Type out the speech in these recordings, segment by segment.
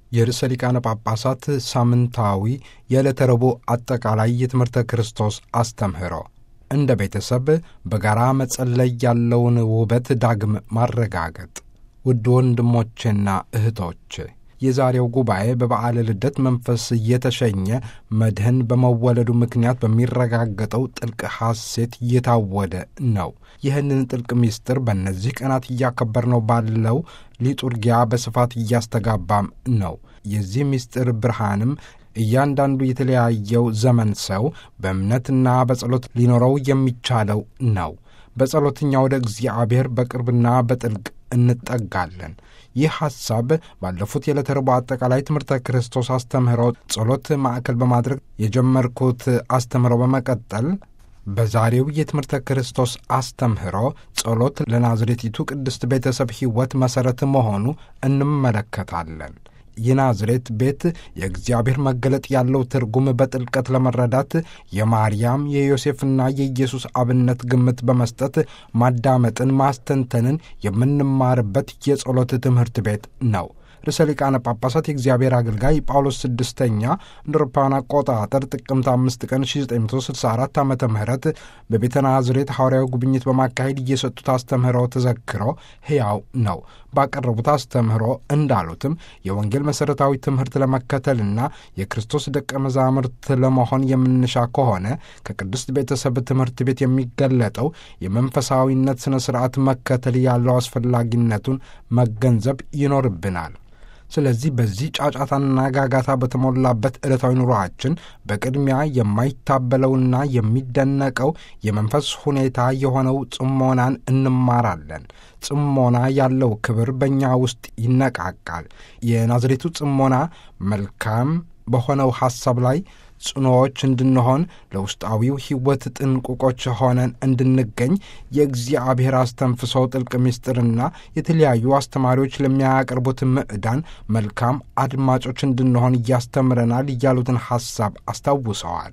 የርዕሰ ሊቃነ ጳጳሳት ሳምንታዊ የዕለተ ረቡዕ አጠቃላይ የትምህርተ ክርስቶስ አስተምህሮ እንደ ቤተሰብ በጋራ መጸለይ ያለውን ውበት ዳግም ማረጋገጥ። ውድ ወንድሞቼና እህቶች የዛሬው ጉባኤ በበዓለ ልደት መንፈስ እየተሸኘ መድህን በመወለዱ ምክንያት በሚረጋገጠው ጥልቅ ሐሴት እየታወደ ነው። ይህንን ጥልቅ ምስጢር በእነዚህ ቀናት እያከበርነው ባለው ሊጡርጊያ በስፋት እያስተጋባም ነው። የዚህ ምስጢር ብርሃንም እያንዳንዱ የተለያየው ዘመን ሰው በእምነትና በጸሎት ሊኖረው የሚቻለው ነው። በጸሎትኛ ወደ እግዚአብሔር በቅርብና በጥልቅ እንጠጋለን። ይህ ሐሳብ ባለፉት የዕለተ ረቡዕ አጠቃላይ ትምህርተ ክርስቶስ አስተምህሮ ጸሎት ማዕከል በማድረግ የጀመርኩት አስተምህሮ በመቀጠል በዛሬው የትምህርተ ክርስቶስ አስተምህሮ ጸሎት ለናዝሬቲቱ ቅድስት ቤተሰብ ሕይወት መሠረት መሆኑ እንመለከታለን። የናዝሬት ቤት የእግዚአብሔር መገለጥ ያለው ትርጉም በጥልቀት ለመረዳት የማርያም የዮሴፍና የኢየሱስ አብነት ግምት በመስጠት ማዳመጥን፣ ማስተንተንን የምንማርበት የጸሎት ትምህርት ቤት ነው። ርዕሰ ሊቃነ ጳጳሳት የእግዚአብሔር አገልጋይ ጳውሎስ ስድስተኛ እንደ አውሮፓውያን አቆጣጠር ጥቅምት አምስት ቀን 1964 ዓ ም በቤተ ናዝሬት ሐዋርያዊ ጉብኝት በማካሄድ እየሰጡት አስተምህሮ ተዘክሮ ሕያው ነው። ባቀረቡት አስተምህሮ እንዳሉትም የወንጌል መሠረታዊ ትምህርት ለመከተልና የክርስቶስ ደቀ መዛሙርት ለመሆን የምንሻ ከሆነ ከቅድስት ቤተሰብ ትምህርት ቤት የሚገለጠው የመንፈሳዊነት ሥነ ሥርዓት መከተል ያለው አስፈላጊነቱን መገንዘብ ይኖርብናል። ስለዚህ በዚህ ጫጫታና ጋጋታ በተሞላበት ዕለታዊ ኑሮአችን በቅድሚያ የማይታበለውና የሚደነቀው የመንፈስ ሁኔታ የሆነው ጽሞናን እንማራለን። ጽሞና ያለው ክብር በእኛ ውስጥ ይነቃቃል። የናዝሬቱ ጽሞና መልካም በሆነው ሐሳብ ላይ ጽኑዎች እንድንሆን ለውስጣዊው ሕይወት ጥንቁቆች ሆነን እንድንገኝ የእግዚአብሔር አስተንፍሰው ጥልቅ ምስጢርና የተለያዩ አስተማሪዎች ለሚያቀርቡት ምዕዳን መልካም አድማጮች እንድንሆን እያስተምረናል እያሉትን ሐሳብ አስታውሰዋል።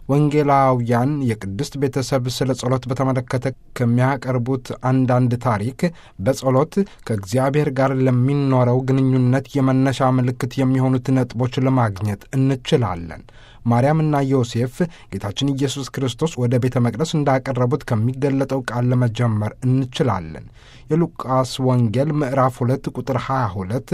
ወንጌላውያን የቅድስት ቤተሰብ ስለ ጸሎት በተመለከተ ከሚያቀርቡት አንዳንድ ታሪክ በጸሎት ከእግዚአብሔር ጋር ለሚኖረው ግንኙነት የመነሻ ምልክት የሚሆኑት ነጥቦች ለማግኘት እንችላለን። ማርያምና ዮሴፍ ጌታችን ኢየሱስ ክርስቶስ ወደ ቤተ መቅደስ እንዳቀረቡት ከሚገለጠው ቃል ለመጀመር እንችላለን። የሉቃስ ወንጌል ምዕራፍ 2 ቁጥር 22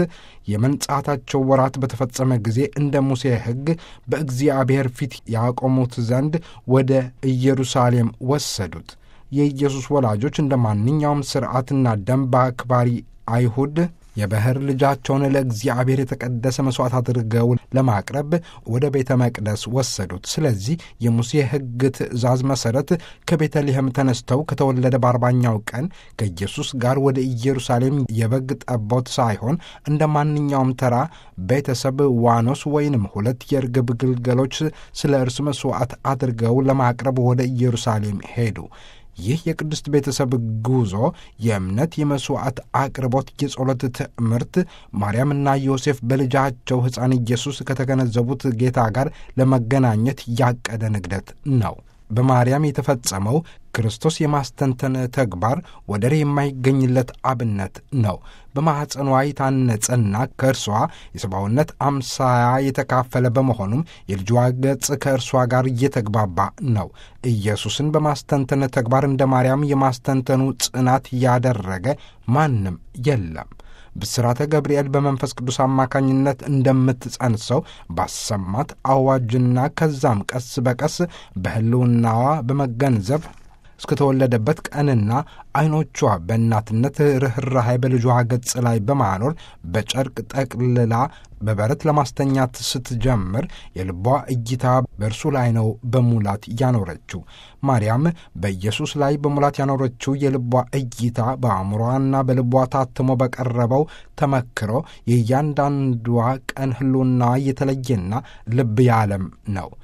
የመንጻታቸው ወራት በተፈጸመ ጊዜ እንደ ሙሴ ሕግ በእግዚአብሔር ፊት ያቆሙት ዘንድ ወደ ኢየሩሳሌም ወሰዱት። የኢየሱስ ወላጆች እንደ ማንኛውም ሥርዓትና ደንብ አክባሪ አይሁድ የባሕር ልጃቸውን ለእግዚአብሔር የተቀደሰ መሥዋዕት አድርገው ለማቅረብ ወደ ቤተ መቅደስ ወሰዱት። ስለዚህ የሙሴ ሕግ ትእዛዝ መሠረት ከቤተልሔም ተነስተው ከተወለደ በአርባኛው ቀን ከኢየሱስ ጋር ወደ ኢየሩሳሌም የበግ ጠቦት ሳይሆን እንደ ማንኛውም ተራ ቤተሰብ ዋኖስ ወይንም ሁለት የርግብ ግልገሎች ስለ እርሱ መሥዋዕት አድርገው ለማቅረብ ወደ ኢየሩሳሌም ሄዱ። ይህ የቅድስት ቤተሰብ ጉዞ የእምነት የመሥዋዕት አቅርቦት የጸሎት ትምህርት ማርያምና ዮሴፍ በልጃቸው ሕፃን ኢየሱስ ከተገነዘቡት ጌታ ጋር ለመገናኘት ያቀደ ንግደት ነው። በማርያም የተፈጸመው ክርስቶስ የማስተንተን ተግባር ወደር የማይገኝለት አብነት ነው። በማኅፀኗ የታነጸና ከእርሷ የሰብአውነት አምሳያ የተካፈለ በመሆኑም የልጇ ገጽ ከእርሷ ጋር እየተግባባ ነው። ኢየሱስን በማስተንተን ተግባር እንደ ማርያም የማስተንተኑ ጽናት ያደረገ ማንም የለም። ብስራተ ገብርኤል በመንፈስ ቅዱስ አማካኝነት እንደምትጸንሰው ባሰማት አዋጅና ከዛም ቀስ በቀስ በሕልውናዋ በመገንዘብ እስከተወለደበት ቀንና ዐይኖቿ በእናትነት ርኅራኄ በልጇ ገጽ ላይ በማኖር በጨርቅ ጠቅልላ በበረት ለማስተኛት ስትጀምር የልቧ እይታ በእርሱ ላይ ነው በሙላት ያኖረችው። ማርያም በኢየሱስ ላይ በሙላት ያኖረችው የልቧ እይታ በአእምሯና በልቧ ታትሞ በቀረበው ተመክሮ የእያንዳንዷ ቀን ሕልውና የተለየና ልብ ያለም ነው።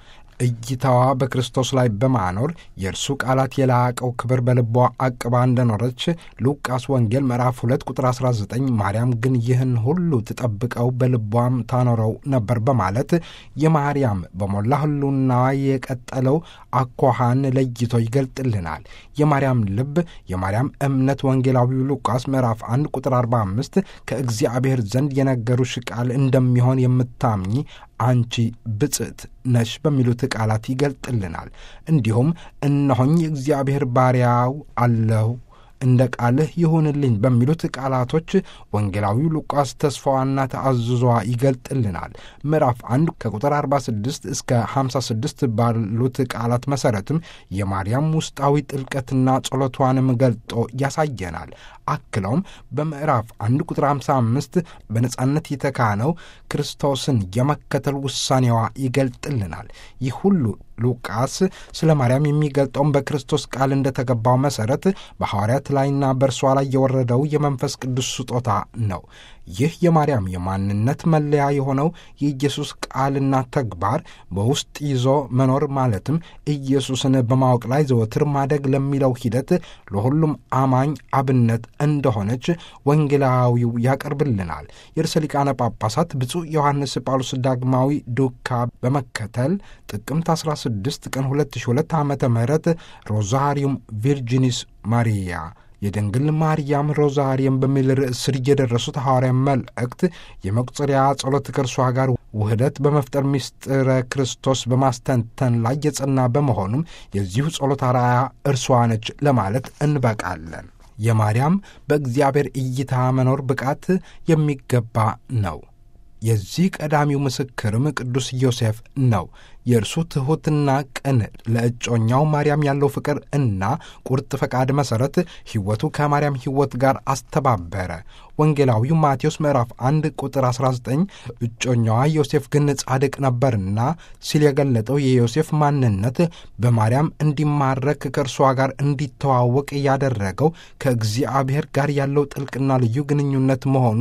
እይታዋ በክርስቶስ ላይ በማኖር የእርሱ ቃላት የላቀው ክብር በልቧ አቅባ እንደኖረች ሉቃስ ወንጌል ምዕራፍ 2 ቁጥር 19፣ ማርያም ግን ይህን ሁሉ ትጠብቀው በልቧም ታኖረው ነበር በማለት የማርያም በሞላ ህሉናዋ የቀጠለው አኳኋን ለይቶ ይገልጥልናል። የማርያም ልብ የማርያም እምነት ወንጌላዊው ሉቃስ ምዕራፍ 1 ቁጥር 45 ከእግዚአብሔር ዘንድ የነገሩሽ ቃል እንደሚሆን የምታምኚ አንቺ ብጽዕት ነሽ በሚሉት ቃላት ይገልጥልናል። እንዲሁም እነሆኝ እግዚአብሔር ባሪያው አለሁ እንደ ቃልህ ይሁንልኝ በሚሉት ቃላቶች ወንጌላዊው ሉቃስ ተስፋዋና ተአዝዟ ይገልጥልናል። ምዕራፍ 1 ከቁጥር 46 እስከ 56 ባሉት ቃላት መሠረትም የማርያም ውስጣዊ ጥልቀትና ጸሎቷንም ገልጦ ያሳየናል። አክለውም በምዕራፍ 1 ቁጥር 55 በነጻነት የተካነው ክርስቶስን የመከተል ውሳኔዋ ይገልጥልናል። ይህ ሁሉ ሉቃስ ስለ ማርያም የሚገልጠውን በክርስቶስ ቃል እንደተገባው መሠረት በሐዋርያት ላይና በእርሷ ላይ የወረደው የመንፈስ ቅዱስ ስጦታ ነው። ይህ የማርያም የማንነት መለያ የሆነው የኢየሱስ ቃልና ተግባር በውስጥ ይዞ መኖር ማለትም ኢየሱስን በማወቅ ላይ ዘወትር ማደግ ለሚለው ሂደት ለሁሉም አማኝ አብነት እንደሆነች ወንጌላዊው ያቀርብልናል። የርዕሰ ሊቃነ ጳጳሳት ብፁዕ ዮሐንስ ጳውሎስ ዳግማዊ ዱካ በመከተል ጥቅምት 16 ቀን 2002 ዓ ም ሮዛሪዩም ቪርጂኒስ ማሪያ የድንግል ማርያም ሮዛሪየም በሚል ርዕስ ስር የደረሱት ሐዋርያ መልእክት የመቁጠሪያ ጸሎት ከእርሷ ጋር ውህደት በመፍጠር ምስጢረ ክርስቶስ በማስተንተን ላይ የጸና በመሆኑም የዚሁ ጸሎት አርአያ እርሷ ነች ለማለት እንበቃለን። የማርያም በእግዚአብሔር እይታ መኖር ብቃት የሚገባ ነው። የዚህ ቀዳሚው ምስክርም ቅዱስ ዮሴፍ ነው። የእርሱ ትሑትና ቅን ለእጮኛው ማርያም ያለው ፍቅር እና ቁርጥ ፈቃድ መሠረት ሕይወቱ ከማርያም ሕይወት ጋር አስተባበረ። ወንጌላዊው ማቴዎስ ምዕራፍ 1 ቁጥር 19 እጮኛዋ ዮሴፍ ግን ጻድቅ ነበርና ሲል የገለጠው የዮሴፍ ማንነት በማርያም እንዲማረክ ከእርሷ ጋር እንዲተዋወቅ ያደረገው ከእግዚአብሔር ጋር ያለው ጥልቅና ልዩ ግንኙነት መሆኑ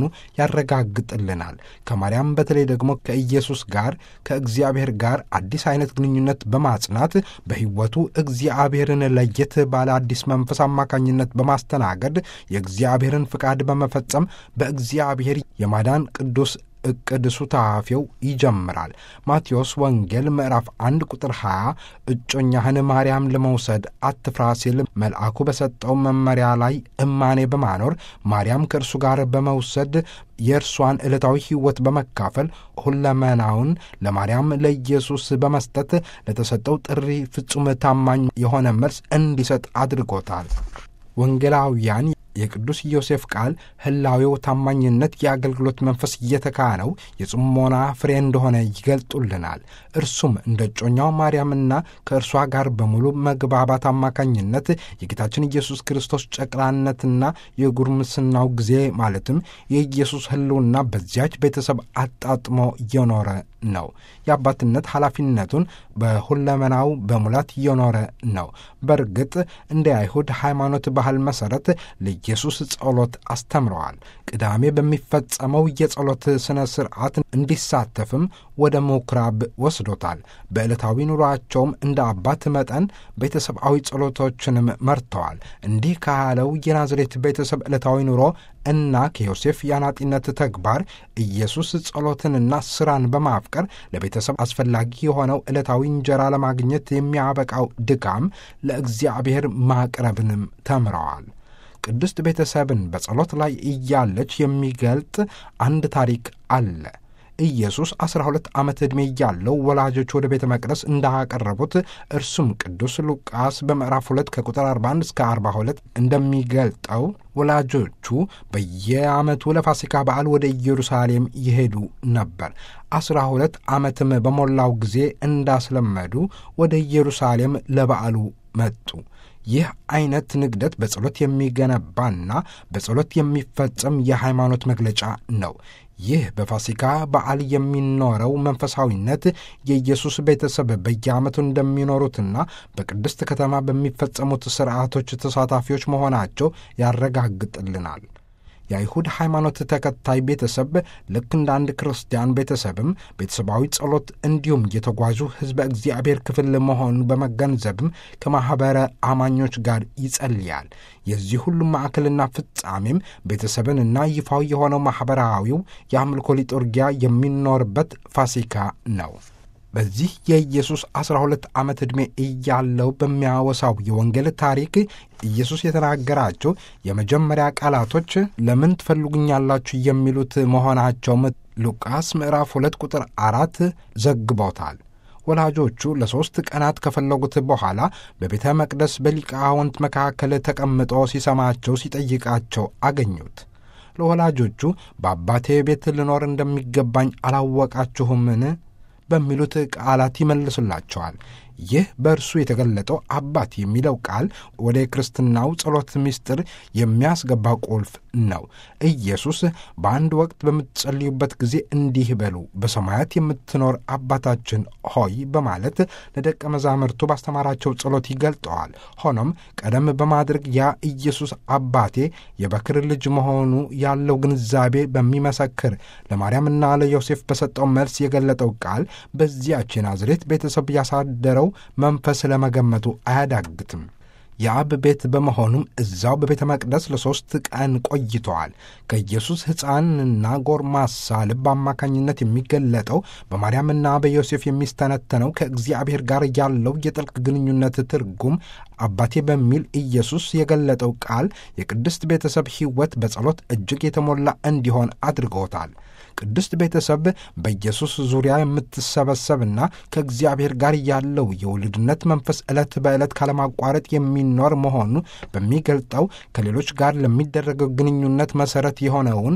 ያረጋግጥልናል። ከማርያም በተለይ ደግሞ ከኢየሱስ ጋር ከእግዚአብሔር ጋር አዲስ አይነት ግንኙነት በማጽናት በሕይወቱ እግዚአብሔርን ለየት ባለ አዲስ መንፈስ አማካኝነት በማስተናገድ የእግዚአብሔርን ፍቃድ በመፈጸም በእግዚአብሔር የማዳን ቅዱስ እቅድ ሱታፌው ይጀምራል። ማቴዎስ ወንጌል ምዕራፍ 1 ቁጥር 20 እጮኛህን ማርያም ለመውሰድ አትፍራ ሲል መልአኩ በሰጠው መመሪያ ላይ እማኔ በማኖር ማርያም ከእርሱ ጋር በመውሰድ የእርሷን ዕለታዊ ሕይወት በመካፈል ሁለመናውን ለማርያም ለኢየሱስ በመስጠት ለተሰጠው ጥሪ ፍጹም ታማኝ የሆነ መልስ እንዲሰጥ አድርጎታል። ወንጌላውያን የቅዱስ ዮሴፍ ቃል ህላዌው ታማኝነት የአገልግሎት መንፈስ እየተካነው የጽሞና ፍሬ እንደሆነ ይገልጡልናል። እርሱም እንደ እጮኛው ማርያምና ከእርሷ ጋር በሙሉ መግባባት አማካኝነት የጌታችን ኢየሱስ ክርስቶስ ጨቅላነትና የጉርምስናው ጊዜ ማለትም የኢየሱስ ህልውና በዚያች ቤተሰብ አጣጥሞ እየኖረ ነው። የአባትነት ኃላፊነቱን በሁለመናው በሙላት እየኖረ ነው። በእርግጥ እንደ አይሁድ ሃይማኖት ባህል መሠረት ለኢየሱስ ጸሎት አስተምረዋል። ቅዳሜ በሚፈጸመው የጸሎት ሥነ ሥርዓት እንዲሳተፍም ወደ ምኵራብ ወስዶታል። በዕለታዊ ኑሯቸውም እንደ አባት መጠን ቤተሰባዊ ጸሎቶችንም መርተዋል። እንዲህ ካለው የናዝሬት ቤተሰብ ዕለታዊ ኑሮ እና ከዮሴፍ የአናጢነት ተግባር ኢየሱስ ጸሎትንና ሥራን በማፍቀር ለቤተሰብ አስፈላጊ የሆነው ዕለታዊ እንጀራ ለማግኘት የሚያበቃው ድካም ለእግዚአብሔር ማቅረብንም ተምረዋል። ቅድስት ቤተሰብን በጸሎት ላይ እያለች የሚገልጥ አንድ ታሪክ አለ። ኢየሱስ ዐሥራ ሁለት ዓመት ዕድሜ እያለው ወላጆች ወደ ቤተ መቅደስ እንዳቀረቡት እርሱም ቅዱስ ሉቃስ በምዕራፍ 2 ከቁጥር 41 እስከ 42 እንደሚገልጠው ወላጆቹ በየዓመቱ ለፋሲካ በዓል ወደ ኢየሩሳሌም ይሄዱ ነበር። ዐሥራ ሁለት ዓመትም በሞላው ጊዜ እንዳስለመዱ ወደ ኢየሩሳሌም ለበዓሉ መጡ። ይህ አይነት ንግደት በጸሎት የሚገነባና በጸሎት የሚፈጸም የሃይማኖት መግለጫ ነው። ይህ በፋሲካ በዓል የሚኖረው መንፈሳዊነት የኢየሱስ ቤተሰብ በየዓመቱ እንደሚኖሩትና በቅድስት ከተማ በሚፈጸሙት ሥርዓቶች ተሳታፊዎች መሆናቸው ያረጋግጥልናል። የአይሁድ ሃይማኖት ተከታይ ቤተሰብ ልክ እንደ አንድ ክርስቲያን ቤተሰብም ቤተሰባዊ ጸሎት እንዲሁም የተጓዙ ሕዝበ እግዚአብሔር ክፍል መሆኑን በመገንዘብም ከማኅበረ አማኞች ጋር ይጸልያል። የዚህ ሁሉም ማዕከልና ፍጻሜም ቤተሰብንና ይፋዊ የሆነው ማኅበራዊው የአምልኮ ሊጡርጊያ የሚኖርበት ፋሲካ ነው። በዚህ የኢየሱስ ዐሥራ ሁለት ዓመት ዕድሜ እያለው በሚያወሳው የወንጌል ታሪክ ኢየሱስ የተናገራቸው የመጀመሪያ ቃላቶች ለምን ትፈልጉኛላችሁ የሚሉት መሆናቸውም ሉቃስ ምዕራፍ ሁለት ቁጥር አራት ዘግቦታል። ወላጆቹ ለሦስት ቀናት ከፈለጉት በኋላ በቤተ መቅደስ በሊቃውንት መካከል ተቀምጦ ሲሰማቸው ሲጠይቃቸው አገኙት። ለወላጆቹ በአባቴ ቤት ልኖር እንደሚገባኝ አላወቃችሁምን? በሚሉት ቃላት ይመልሱላቸዋል። ይህ በእርሱ የተገለጠው አባት የሚለው ቃል ወደ ክርስትናው ጸሎት ምስጢር የሚያስገባ ቁልፍ ነው። ኢየሱስ በአንድ ወቅት በምትጸልዩበት ጊዜ እንዲህ በሉ፣ በሰማያት የምትኖር አባታችን ሆይ በማለት ለደቀ መዛሙርቱ ባስተማራቸው ጸሎት ይገልጠዋል። ሆኖም ቀደም በማድረግ ያ ኢየሱስ አባቴ የበክር ልጅ መሆኑ ያለው ግንዛቤ በሚመሰክር ለማርያምና ለዮሴፍ በሰጠው መልስ የገለጠው ቃል በዚያች የናዝሬት ቤተሰብ ያሳደረው መንፈስ ለመገመቱ አያዳግትም። የአብ ቤት በመሆኑም እዛው በቤተ መቅደስ ለሦስት ቀን ቆይተዋል። ከኢየሱስ ሕፃንና ጎርማሳ ልብ አማካኝነት የሚገለጠው በማርያምና በዮሴፍ የሚስተነተነው ከእግዚአብሔር ጋር ያለው የጥልቅ ግንኙነት ትርጉም አባቴ በሚል ኢየሱስ የገለጠው ቃል የቅድስት ቤተሰብ ሕይወት በጸሎት እጅግ የተሞላ እንዲሆን አድርጎታል። ቅድስት ቤተሰብ በኢየሱስ ዙሪያ የምትሰበሰብና ከእግዚአብሔር ጋር ያለው የውልድነት መንፈስ ዕለት በዕለት ካለማቋረጥ የሚኖር መሆኑ በሚገልጠው ከሌሎች ጋር ለሚደረገው ግንኙነት መሠረት የሆነውን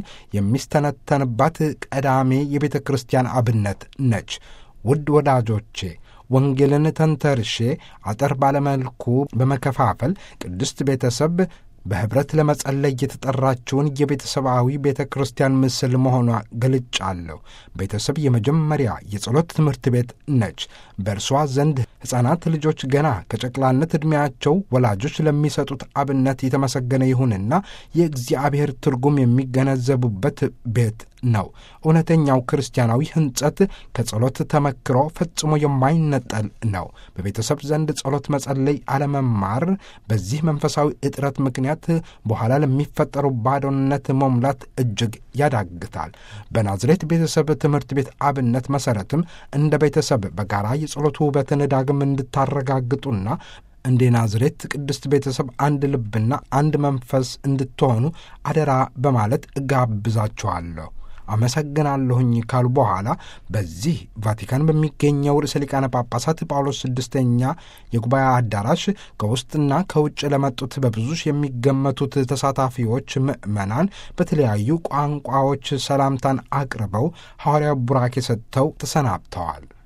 የሚስተነተንባት ቀዳሜ የቤተ ክርስቲያን አብነት ነች። ውድ ወዳጆቼ ወንጌልን ተንተርሼ አጠር ባለመልኩ በመከፋፈል ቅድስት ቤተሰብ በኅብረት ለመጸለይ የተጠራችውን የቤተሰባዊ ቤተ ክርስቲያን ምስል መሆኗ ገልጫለሁ። ቤተሰብ የመጀመሪያ የጸሎት ትምህርት ቤት ነች። በእርሷ ዘንድ ሕፃናት ልጆች ገና ከጨቅላነት ዕድሜያቸው ወላጆች ለሚሰጡት አብነት የተመሰገነ ይሁንና የእግዚአብሔር ትርጉም የሚገነዘቡበት ቤት ነው። እውነተኛው ክርስቲያናዊ ሕንጸት ከጸሎት ተመክሮ ፈጽሞ የማይነጠል ነው። በቤተሰብ ዘንድ ጸሎት መጸለይ አለመማር በዚህ መንፈሳዊ እጥረት ምክንያት በኋላ ለሚፈጠሩ ባዶነት መሙላት እጅግ ያዳግታል። በናዝሬት ቤተሰብ ትምህርት ቤት አብነት መሠረትም እንደ ቤተሰብ በጋራ የጸሎት ውበትን ዳግም እንድታረጋግጡና እንደ ናዝሬት ቅድስት ቤተሰብ አንድ ልብና አንድ መንፈስ እንድትሆኑ አደራ በማለት እጋብዛችኋለሁ። አመሰግናለሁኝ ካሉ በኋላ በዚህ ቫቲካን በሚገኘው ርዕሰ ሊቃነ ጳጳሳት ጳውሎስ ስድስተኛ የጉባኤ አዳራሽ ከውስጥና ከውጭ ለመጡት በብዙ ሺህ የሚገመቱት ተሳታፊዎች ምዕመናን በተለያዩ ቋንቋዎች ሰላምታን አቅርበው ሐዋርያው ቡራኬ ሰጥተው ተሰናብተዋል።